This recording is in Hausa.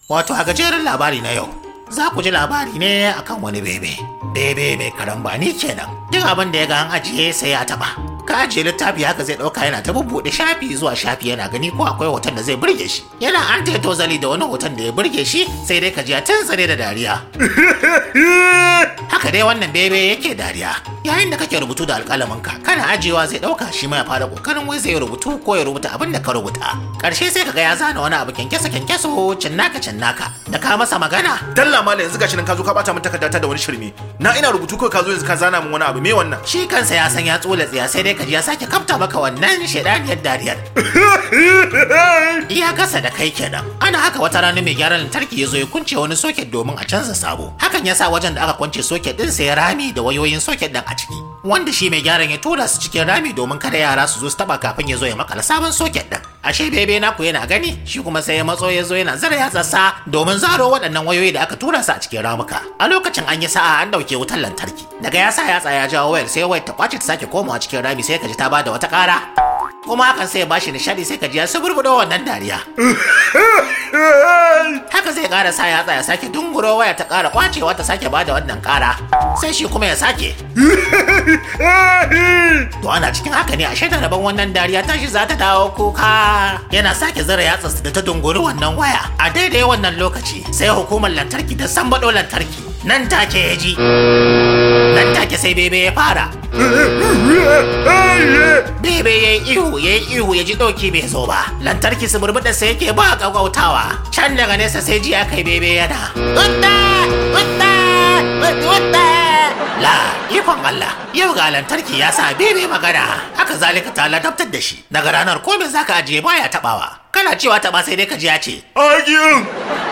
Wato a gajeren labari na yau, za ku ji labari ne akan wani bebe. Bebe mai karambani kenan. Duk abin da ya ga an ajiye sai ya taba. Ka ajiye littafi haka zai ɗauka yana ta bubbuɗe shafi zuwa shafi yana gani ko akwai hoton da zai burge shi. Yana an ta tozali da wani hoton da ya burge shi sai dai ka ji ya tantsare da dariya. Haka dai wannan bebe yake dariya. Yayin da kake rubutu da alƙalaminka, kana ajiyewa zai ɗauka shi ma ya fara ƙoƙarin wai zai rubutu ko ya rubuta abin da ka rubuta. Ƙarshe sai kaga ya zana wani abu kyankyasa kyankyaso cinnaka cinnaka. Da ka masa magana, Dalla mala yanzu gashi nan ka zo ka bata min takardata da wani shirme. Na ina rubutu kawai ka zo yanzu ka zana min wani abu me wannan? shi kansa ya san ya tsola tsiya sai dai ka ji ya sake kafta maka wannan shaidaniyar dariyar. Iya kasa da kai kenan. Ana haka wata rana mai gyaran lantarki ya zo ya kunce wani soket domin a canza sabo. Hakan ya sa wajen da aka kwance soket din sai rami da wayoyin soket din a ciki. Wanda shi mai gyaran ya tura su cikin rami domin kada yara su zo su taba kafin ya zo ya makala sabon soket din. Ashe bebe naku yana gani shi kuma sai ya matso ya zo yana zara yatsarsa domin zaro waɗannan wayoyi da aka tura su a cikin ramuka. A lokacin an yi sa'a an ɗauke wutar lantarki. Daga ya sa yatsa ya jawo wayar sai wayar ta kwace ta sake komawa cikin rami sai ka ji ta bada wata ƙara. kuma hakan sai ya bashi nishadi sai ka ji ya suburbudo wannan dariya haka zai kara sa yatsa ya sake dunguro waya ta kara kwacewa ta sake bada wannan kara sai shi kuma ya sake to ana cikin haka ne a shaida rabon wannan dariya tashi za ta dawo kuka yana sake zara yatsa da ta dunguri wannan waya a daidai wannan lokaci sai hukumar lantarki ta sambado lantarki nan take ya ji nan take sai bebe ya fara Bebe ya yi ihu ya yi ihu ya ji ɗauki bai zo ba. Lantarki su burbuɗa sai yake ba ƙaƙautawa. Can daga nesa sai ji aka yi bebe yana. Wutta! Wutta! Wutta! La, ikon Allah, yau ga lantarki ya sa bebe magana. Haka zalika ta ladabtar da shi. Daga ranar komai zaka ajiye baya taɓawa. Kana cewa taɓa sai dai ka ji ya ce. Agiyun!